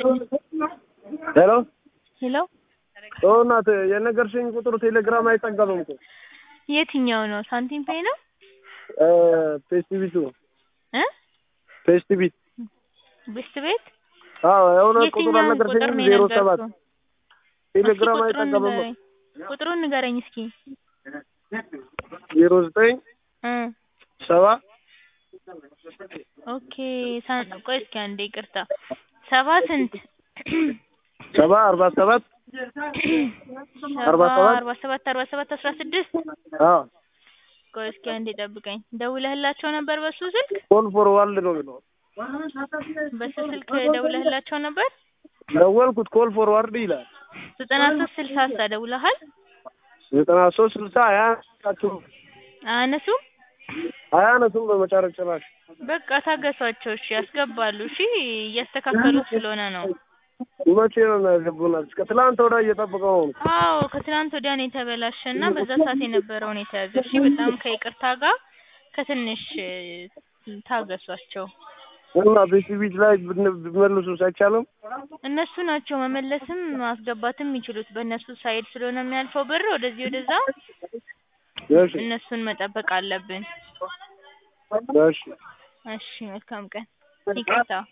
ሄሎ ሄሎ ኦ እናት የነገርሽኝ ቁጥር ቴሌግራም አይጠቀምም እኮ የትኛው ነው? ሳንቲም ፔይ ነው እ ፌስቲቪቱ እ ፌስቲቪት ቤስት ቤት አዎ የሆነ ቁጥር የትኛውን ቁጥር አልነገርሽኝም ነው ዜሮ ሰባት የነገርኩህ? ቴሌግራም እስኪ ቁጥሩን አይጠቀምም ንገረኝ። ቁጥሩን ንገረኝ እስኪ ዜሮ ዘጠኝ እ ሰባ ኦኬ ሳን ቆይ እስኪ አንዴ ይቅርታ ሰባ ስንት ሰባ አርባ ሰባት አርባ ሰባ ሰባት አርባ ሰባት አርባ ሰባት አስራ ስድስት አዎ ቆይ እስኪ አንዴ ጠብቀኝ ደውለህላቸው ነበር በሱ ስልክ ኮል ፎርዋርድ ነው የሚለው በሱ ስልክ ደውለህላቸው ነበር ደወልኩት ኮል ፎርዋርድ ይላል ዘጠና ሶስት ስልሳ ሳ ደውለሃል ዘጠና ሶስት ስልሳ አያነሱም አያነሱም አያነሱም በመጨረሻ ጭራሽ በቃ ታገሷቸው እሺ ያስገባሉ እሺ እያስተካከሉት ስለሆነ ነው መቼ ነው የሚያስገቡናል? እስከ ትላንት ወዲያ እየጠበቀው ነው። አዎ ከትናንት ወዲያ ነው የተበላሸ እና በዛ ሰዓት የነበረውን የተያዘ እሺ በጣም ከይቅርታ ጋር ከትንሽ እ፣ ታገሷቸው እና ቤት ቤት ላይ ብን- ቢመልሱስ አይቻልም? እነሱ ናቸው መመለስም ማስገባትም የሚችሉት በእነሱ ሳይድ ስለሆነ የሚያልፈው ብር ወደዚህ ወደዛ እሺ እነሱን መጠበቅ አለብን እሺ እሺ መልካም ቀን ይቅርታ